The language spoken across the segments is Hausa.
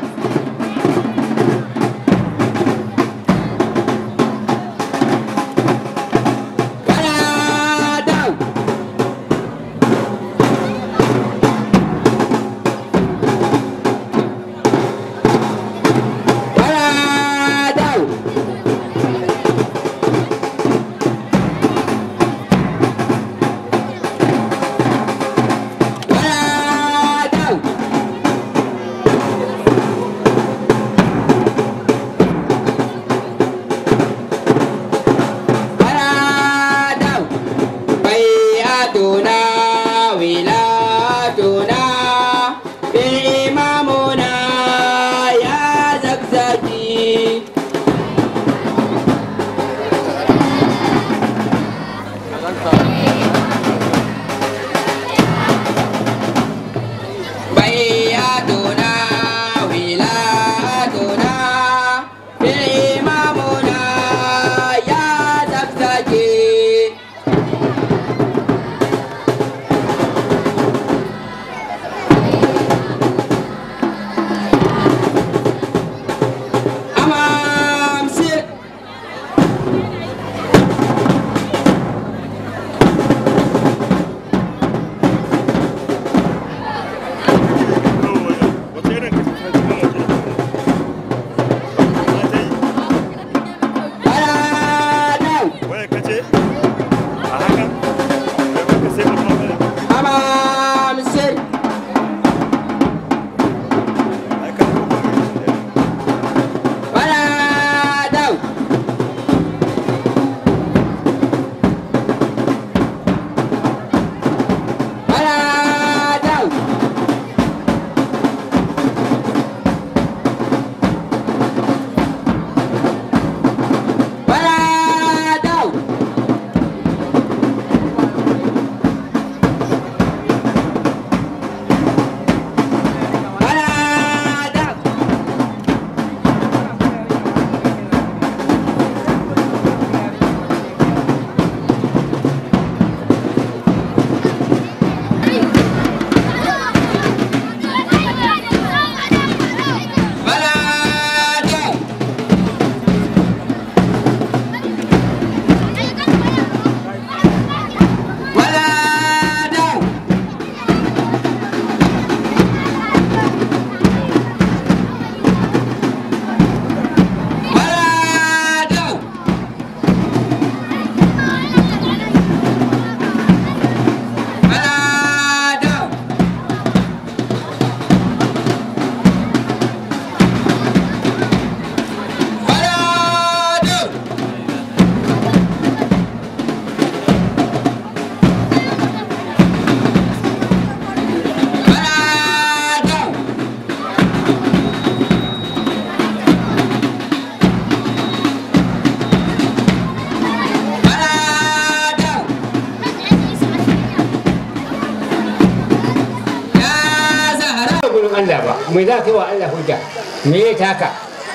Allah ba mai za ka yi wa Allah hujja me ya taka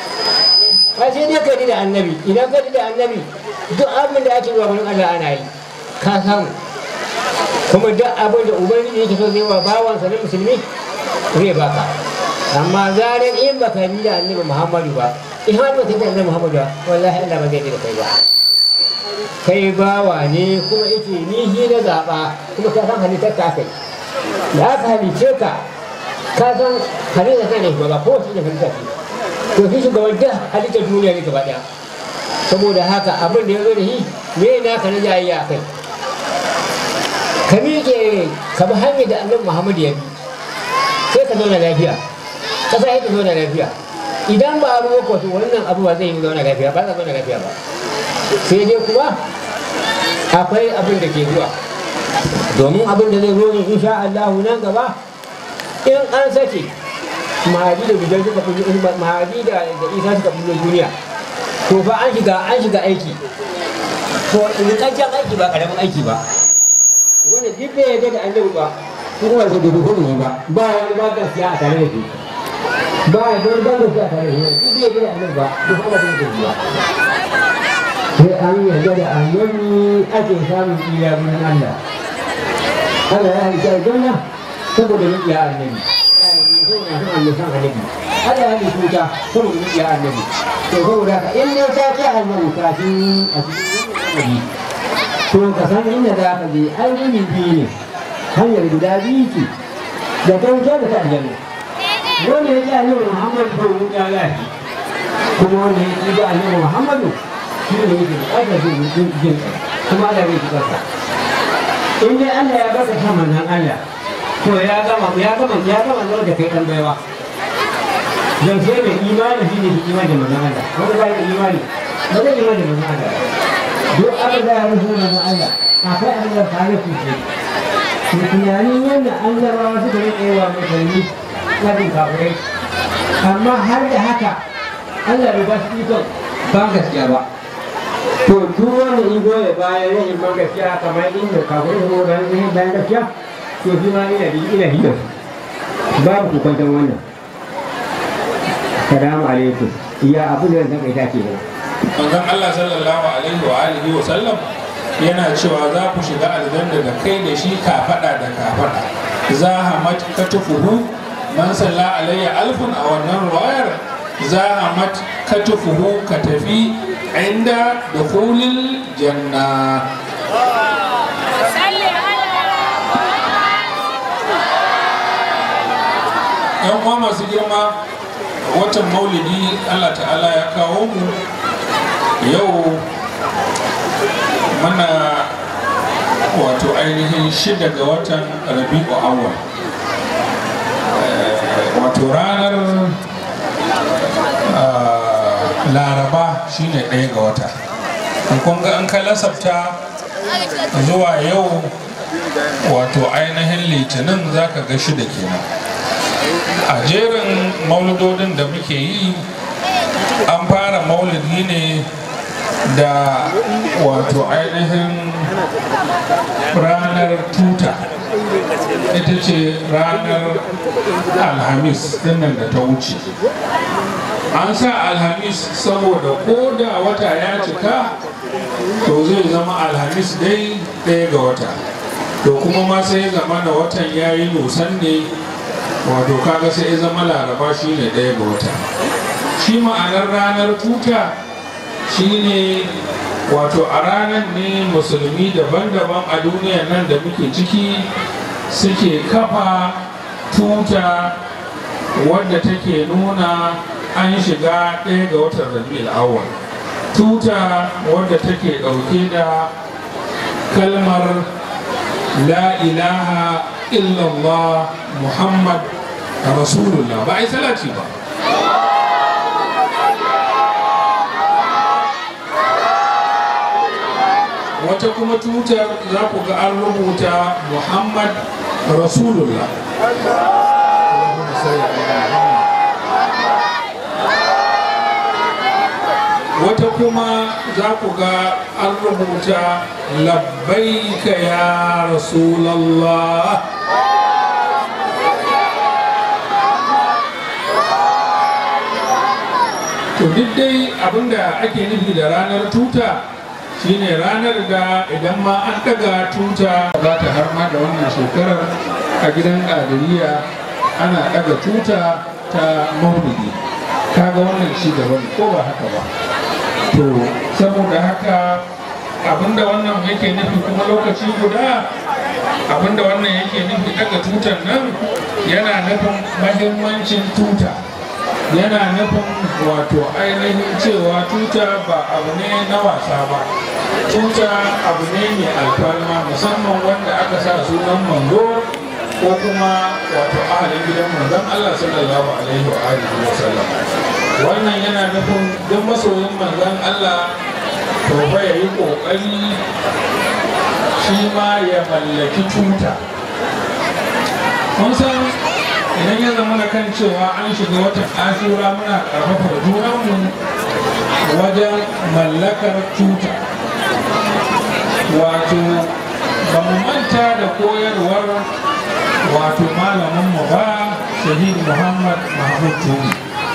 ba sai dai ka da annabi idan ka da annabi duk abin da ake zuwa wurin Allah ana yi ka samu kuma duk abin da ubangiji yake so zai wa bawansa na musulmi zai baka amma zarar in baka bi da annabi Muhammadu ba in har ba ka da annabi Muhammadu ba wallahi Allah ba zai da kai ba kai bawa ne kuma yake ni shi na zaɓa kuma ka san halittar ka kai da aka halice ka ka san halittar kai ne ba ko shi ne halittar ce to shi shugaban da halittar duniya ne gaba ɗaya saboda haka abin da ya zo da shi me na ka na jayayya kai ka miƙe ka bi hanyar da annabi muhammadu ya bi sai ka zauna lafiya ƙasa ya ta zauna lafiya idan ba abu ba to wannan abu ba zai yi zauna lafiya ba za zauna lafiya ba sai dai kuma akwai abin da ke zuwa domin abin da zai zo ne insha Allah nan gaba in an sake mahadi da bijan suka fi mahadi da isa suka fi duniya to fa an shiga an shiga aiki to rikakken aiki ba karamin aiki ba wanda duk bai yarda da annabi ba kuma ba da duhu ne ba ba wani ba gaskiya a tare da shi ba ya don ban gaskiya a tare da shi duk bai yarda da annabi ba duk ba da duhu ba sai an yarda da annabi ake samun iya wurin Allah Allah ya halitta aljanna saboda maƙiya annabi Allah san annabi Allah ya nufi wuta saboda muke annabi to saboda haka in ne ta ce annabi kafin a cikin to ka san inda za ka je an yi biyu ne hanyar guda biyu ce da ta wuce da ta aljanna wanda ya ji annabi muhammadu ko mun ya lafi kuma wanda ya ji annabi muhammadu shi ne yake aka jin jin kuma Allah zai ji kansa in dai Allah ya baka san manzon Allah to ya gama ya gama ya gama zuwa da kai dan baiwa dan sai mai imani shi ne imani da manzon Allah wanda ba da imani ba zai imani da manzon Allah duk abin da ya rufu manzon Allah akwai abin da tare ku ce to tunanin yadda annabawa suka yi tsayewa mutane na bin kafirai amma har da haka Allah bai ba su ikon ba gaskiya ba to duk wanda in goya bayan yin ban gaskiya kamar inda kafirai su bayan yin bayan gaskiya to shi ma ina da ina hiyar babu ku kwantan wannan salamu alaikum iya abu da zan kai ke nan manzon Allah sallallahu alaihi wa alihi wa sallam yana cewa za ku shiga aljanna da kai da shi kafada da kafada za ha mat katufuhu man salla alayya alfun a wannan ruwayar za ha mat katufuhu ka tafi inda dukhulil janna yan uwa masu girma watan maulidi Allah ta'ala ya kawo mu yau mana wato ainihin shida ga watan rabi'u awwal wato ranar laraba shine ɗaya ga wata kun ga an ka lasafta zuwa yau wato ainihin litinin zaka ga shida kenan a jerin mauludodin da muke yi an fara maulidi ne da wato ainihin ranar tuta ita ce ranar alhamis dinnan da ta wuce an sa alhamis saboda ko da wata ya cika to zai zama alhamis dai ɗaya ga wata to kuma ma sai zama na watan ya yi nusan ne wato kaga sai zama laraba shine ɗaya ga wata shi ma'anar ranar tuta shine wato a ranar ne musulmi daban-daban a duniyar nan da muke ciki suke kafa tuta wadda take nuna an shiga ɗaya ga watan rabi'ul awwal tuta wadda take ɗauke da kalmar la ilaha illallah muhammad rasulullah ba a yi salati ba wata kuma tutar za ku ga an rubuta muhammad rasulullah wata kuma za ku ga an rubuta labbaika ya rasulallah to duk dai abinda ake nufi da ranar tuta shine ranar da idan ma an daga tuta za ta har ma da wannan shekarar a gidan ƙadiriya ana daga tuta ta maulidi kaga wannan ci gaba ne ko ba haka ba to saboda haka abinda wannan yake nufi kuma lokaci guda abinda wannan yake nufi daga tutar nan yana nufin mahimmancin tuta yana nufin wato ainihin cewa tuta ba abu ne na wasa ba tuta abu ne mai alfarma musamman wanda aka sa sunan manzo ko kuma wato ahalin gidan manzon Allah sallallahu alaihi wa alihi wa sallam wannan yana nufin duk masoyin manzon Allah to fa yayi kokari shi ma ya mallaki tuta mun san idan ya zama kan cewa an shiga watan ashura muna karfafa junanmu wajen mallakar tuta wato ba mu manta da koyarwar wato malaminmu ba shahid muhammad mahmud tuni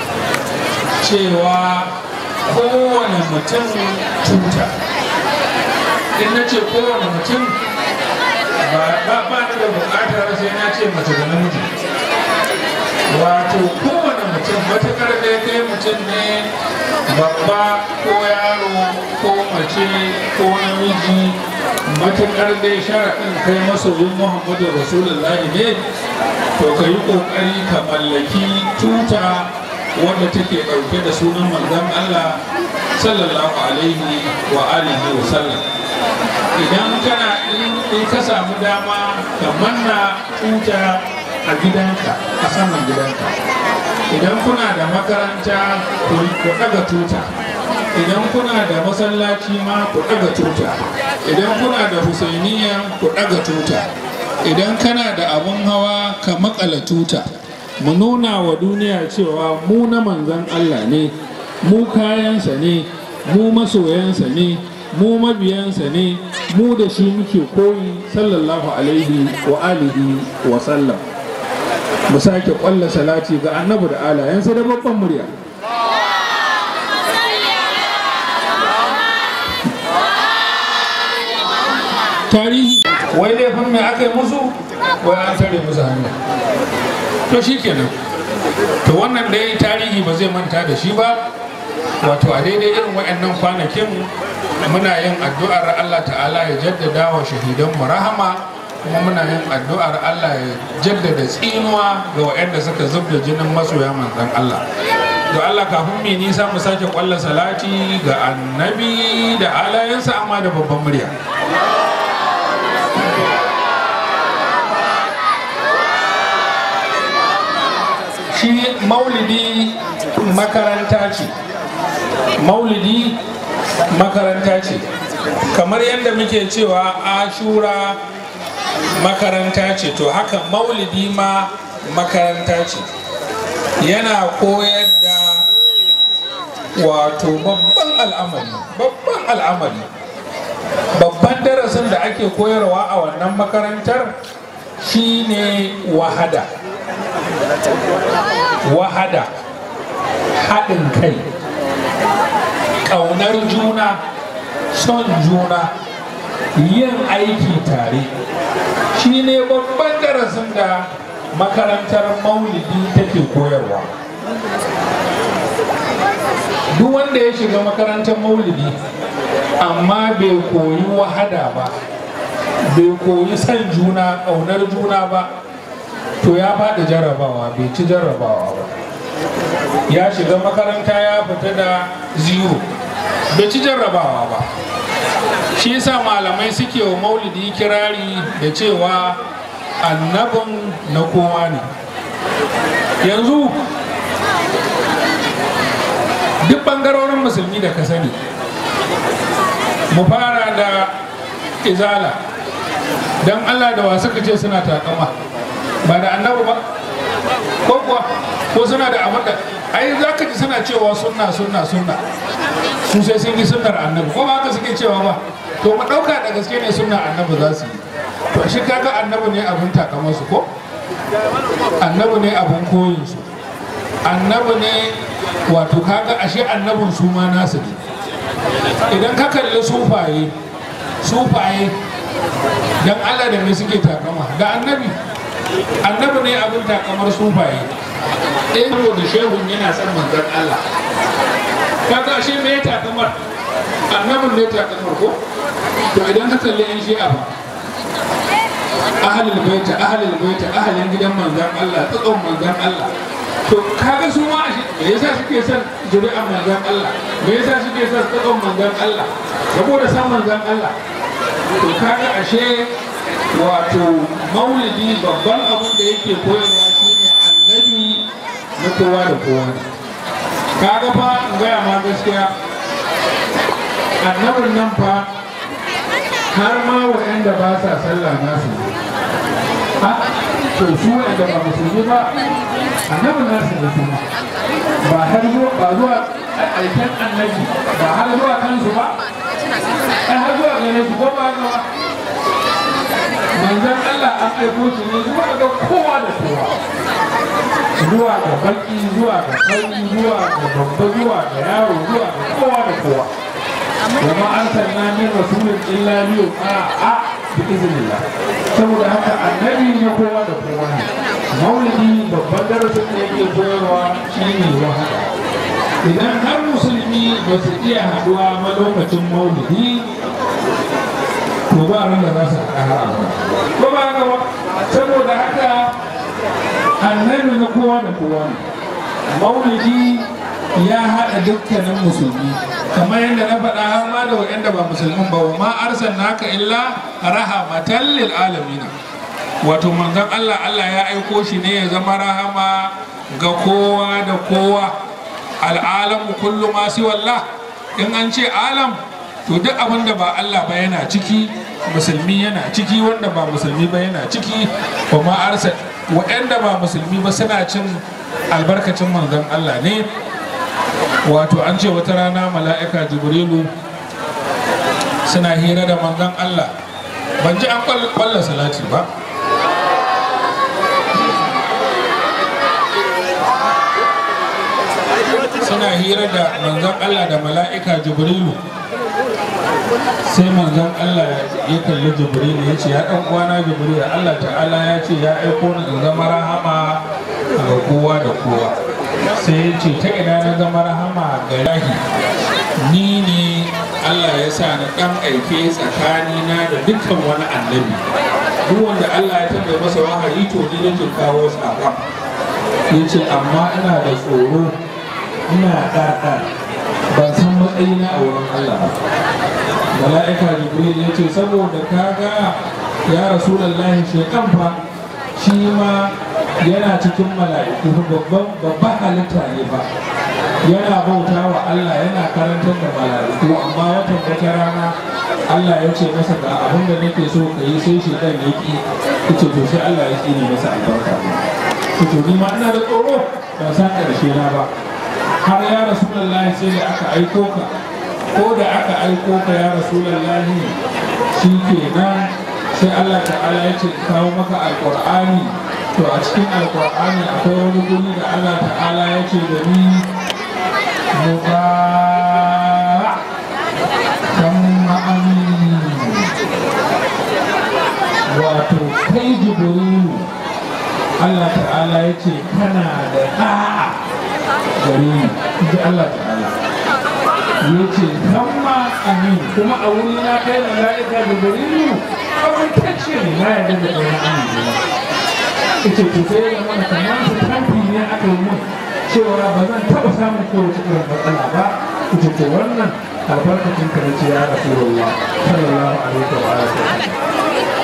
cewa kowane mutum tuta in na ce kowane mutum ba ba da bukatar sai na ce mace da namiji wato kowane mutum matukar da ya kai mutum ne babba ko yaro ko mace ko namiji matukar dai sharaɗin kai masoyin muhammadu rasulullahi ne to ka yi ƙoƙari ka mallaki tuta wanda take ɗauke da sunan manzon allah sallallahu alaihi wa alihi wa sallam idan kana in ka samu dama ka manna tuta a gidanka a saman gidanka idan kuna da makaranta ku ɗaga tuta idan kuna da masallaci ma ku ɗaga tuta idan kuna da husainiya ku ɗaga tuta idan kana da abun hawa ka makala tuta mu nuna wa duniya cewa mu na manzan Allah ne mu kayansa ne mu masoyansa ne mu mabiyansa ne mu da shi muke koyi sallallahu alaihi wa alihi wa sallam mu sake kwalla salati ga annabi da alayensa da babban murya tarihi wai laifin mai aka yi musu wai an tare musu hanya to shi kenan to wannan dai tarihi ba zai manta da shi ba wato a daidai irin waɗannan kwanakin muna yin addu'ar Allah ta'ala ya jaddada wa shahidanmu rahama kuma muna yin addu'ar Allah ya jaddada tsinuwa ga waɗanda suka zub da jinin masoya manzon Allah to Allah kafin mai nisa mu sake kwallon salati ga annabi da alayensa amma da babban murya shi maulidi makaranta ce maulidi makaranta ce kamar yadda muke cewa ashura makaranta ce to haka maulidi ma makaranta ce yana koyar da wato babban al'amari babban al'amari babban darasin da ake koyarwa a wannan makarantar shine wahada wahada haɗin kai ƙaunar juna son juna yin aiki tare shi ne babban darasin da makarantar maulidi take koyarwa duk wanda ya shiga makarantar maulidi amma bai koyi wahada ba bai koyi son juna ƙaunar juna ba to ya faɗi jarrabawa bai ci jarrabawa ba ya shiga makaranta ya fita da zero bai ci jarrabawa ba shi yasa malamai suke wa maulidi kirari da cewa annabin na kowa ne yanzu duk bangarorin musulmi da ka sani mu fara da izala don allah da wasu ka ce suna takama ba da annabi ba ko kuwa ko suna da abin da ai za ka ji suna cewa sunna sunna sunna su sai sun yi sunnar annabi ko ba haka suke cewa ba to mu ɗauka da gaske ne sunna annabi za su yi to shi kaga annabi ne abin takamarsu ko annabi ne abin koyinsu annabi ne wato kaga ashe annabin su ma nasu ne idan ka kalli sufaye sufaye dan Allah da me suke takama da annabi annabi ne abin takamar sufaye ɗaya da shehun yana son manzon Allah kaga ashe me ya takamar annabin ne takamar ko to idan ka kalli yan shi'a ba ahalul baita ahalul baita ahalin gidan manzon Allah tsakon manzon Allah to kaga su ma me yasa suke son zuri'an manzon Allah me yasa suke son tsakon manzon Allah saboda san manzon Allah to kaga ashe wato maulidi babban abin da yake koyarwa shine annabi na kowa da kowa kaga fa in gaya ma gaskiya annabin nan fa har ma waɗanda ba sa sallah nasu ha to su waɗanda ba musulmi ba annabin nasu ne kuma ba har zuwa ba zuwa aikin annabi ba har zuwa kansu ba ai har zuwa gane su ko ba ga manzon Allah an aiko shi ne zuwa ga kowa da kowa zuwa ga baki zuwa ga sauki zuwa ga babba zuwa ga yaro zuwa ga kowa da kowa kuma an sanna min rasulun illa biyu a a bi iznillah saboda haka annabi ne kowa da kowa ne maulidi babban darasin da yake koyarwa shine wahada idan har musulmi ba su iya haduwa ma lokacin maulidi to ba ran da za su haɗa har abada ko ba haka ba saboda haka annabi na kowa da kowa ne maulidi ya haɗa dukkanin musulmi kamar yadda na faɗa har ma da waɗanda ba musulmin ba wa ma arsalnaka illa rahamatan lil alamin wato manzon Allah Allah ya aiko shi ne ya zama rahama ga kowa da kowa al'alamu kullu ma wallah in an ce alam to duk abin da ba Allah ba yana ciki musulmi yana ciki wanda ba musulmi ba yana ciki wa ma arsal waɗanda ba musulmi ba suna cin albarkacin manzon Allah ne wato an ce wata rana mala'ika jibrilu suna hira da manzon Allah ban ji an kwalla salati ba suna hira da manzon Allah da mala'ika jibrilu sai manzon Allah ya kalli jibrilu ya ce ya ɗan uwana jibrilu Allah ta'ala ya ce ya aiko ni in zama rahama ga kowa da kowa sai ya ce ta ina na zama rahama ga lahi ni ne Allah ya sa na ɗan aike tsakanina da dukkan wani annabi duk wanda Allah ya taɓa masa wahayi to ni nake kawo saƙon ya ce amma ina da tsoro ina ɗaɗa ban san matsayina a wurin Allah ba mala'ika jibril ya ce saboda kaga ya rasulallahi shekan fa shi ma yana cikin mala'iku babban babban halitta ne ba yana bauta wa Allah yana karantar da mala'iku amma watan wata rana Allah ya ce masa ga abin da nake so ka yi sai shekan ya ki yace to sai Allah ya tsine masa albarka to ni ma ina da tsoro ban san karshe na ba har ya rasulullahi sai da aka aiko ka ko da aka aiko ka ya rasulullahi shi kenan sai Allah ta'ala ya ce kawo maka alqur'ani to a cikin alkur'ani akwai wani guri da allah ta'ala ya ce da ni muba kan ma'amin wato kai jibrilu allah ta'ala ya ce kana da ɗa'a gare ni ji allah ta'ala ya ce kan ma'amin kuma a wuri na kai mala'ika jibrilu abintacce ne na yadda da ɗaya amin ita ce sai ya mana kamar su kamfi ne aka yi mun cewa ba zan taɓa samun kowace irin matsala ba ita ce wannan albarkacin ka ce ya rasu ruwa sallallahu alaihi wa alihi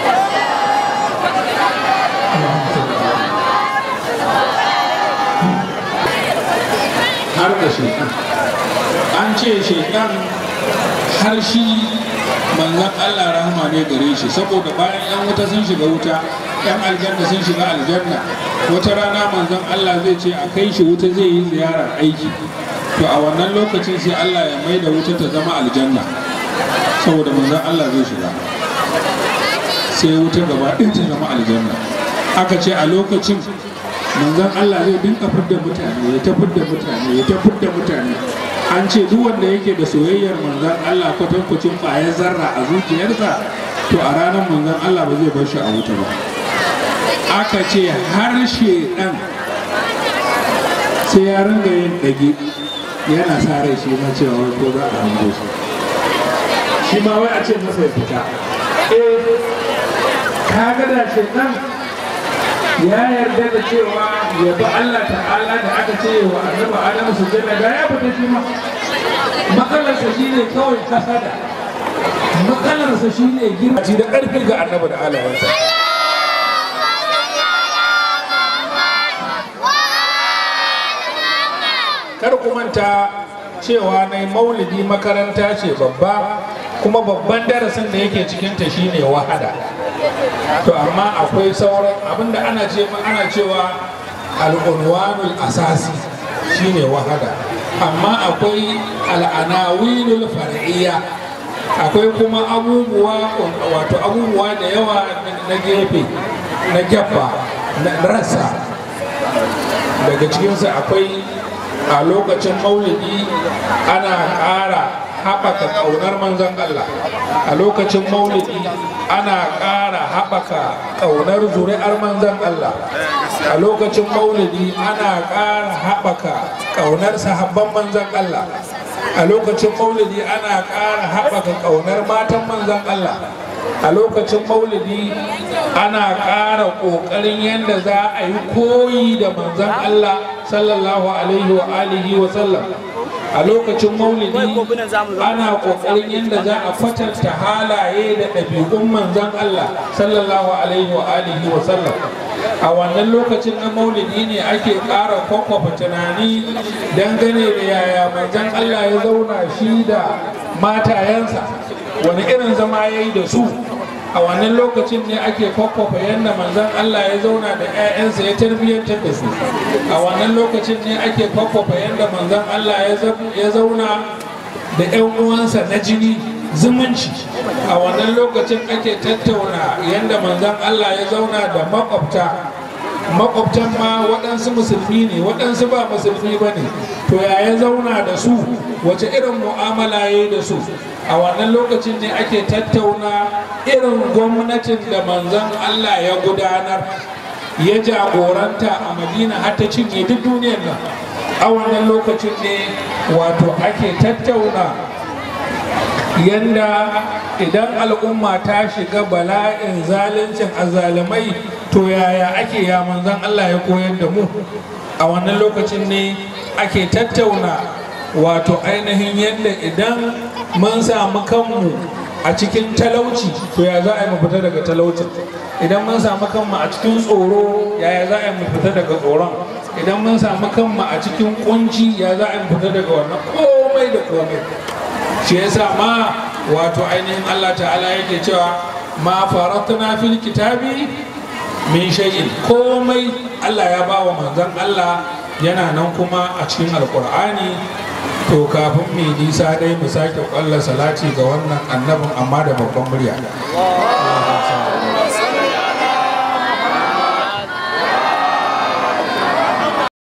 har da shekan an ce shekan har shi manzan Allah rahama ne gare shi saboda bayan yan wuta sun shiga wuta yan aljanna sun shiga aljanna wata rana manzon Allah zai ce a kai shi wuta zai yi ziyarar aiki to a wannan lokacin sai Allah ya mai da wuta ta zama aljanna saboda manzon Allah zai shiga sai wuta gaba ɗin ta zama aljanna aka ce a lokacin manzon Allah zai dinka fidda mutane ya ta fidda mutane ya ta fidda mutane an ce duk wanda yake da soyayyar manzon Allah kwatankwacin ƙwayar zarra a zuciyarsa to a ranar manzon Allah ba zai bar shi a wuta ba aka ce harshe ɗan sai ya ringa yin ɗage yana sa rai shi ma cewa wai ko za a hango shi shi ma wai a ce masa ya fita eh ka ga da shi ɗan ya yarda da cewa ya bi Allah ta'ala da aka ce wa annabi Adamu su janna da ya fita shi ma matsalarsa shine kawai kasada matsalarsa shine girma da ƙarfi ga annabi da alawansa kar ku manta cewa na maulidi makaranta ce babba kuma babban darasin da yake cikinta shine wahada to amma akwai sauran abinda ana ce ana cewa al'unwanul asasi shine wahada amma akwai al'anawinul far'iyya akwai kuma abubuwa wato abubuwa da yawa na gefe na gefa na rasa daga cikinsu akwai a lokacin maulidi ana ƙara haɓaka ƙaunar manzon Allah a lokacin maulidi ana ƙara haɓaka ƙaunar zuri'ar manzan Allah a lokacin maulidi ana ƙara haɓaka ƙaunar sahabban manzan Allah a lokacin maulidi ana ƙara haɓaka ƙaunar matan manzan Allah a lokacin maulidi ana ƙara ƙoƙarin yadda za a yi koyi da manzan Allah sallallahu alaihi wa alihi wa sallam a lokacin maulidi ana ƙoƙarin yadda za a kwatanta halaye da ɗabi'un manzan Allah sallallahu alaihi wa alihi wa sallam a wannan lokacin na maulidi ne ake ƙara kwakwafa tunani dangane da yaya manzan Allah ya zauna shi da matayensa wani irin zama ya yi da su a wannan lokacin ne ake kwakwafa yadda manzan Allah ya zauna da 'ya'yansa ya tarbiyyantar da su a wannan lokacin ne ake kwakwafa yadda manzan Allah ya zauna da 'yan uwansa na jini zumunci a wannan lokacin ake tattauna yadda manzan Allah ya zauna da makwabta makwabtan ma waɗansu musulmi ne waɗansu ba musulmi ba ne to ya ya zauna da su wace irin mu'amala ya yi da su a wannan lokacin ne ake tattauna irin gwamnatin da manzan Allah ya gudanar ya jagoranta a madina har ta cinye duk duniyar nan a wannan lokacin ne wato ake tattauna yanda idan al'umma ta shiga bala'in zaluncin azalimai to yaya ake ya manzan Allah ya koyar da mu a wannan lokacin ne ake tattauna wato ainihin yadda idan mun samu kanmu a cikin talauci to ya za a yi mu fita daga talaucin idan mun samu kanmu a cikin tsoro yaya za a yi mu fita daga tsoron idan mun samu kanmu a cikin kunci ya za a yi mu fita daga wannan komai da komai shi yasa ma wato ainihin Allah ta'ala yake cewa ma faratna fil kitabi min shay'in komai Allah ya ba wa manzon Allah yana nan kuma a cikin alkur'ani to kafin mai nisa dai mu sake kwalla salati ga wannan annabin amma da babban murya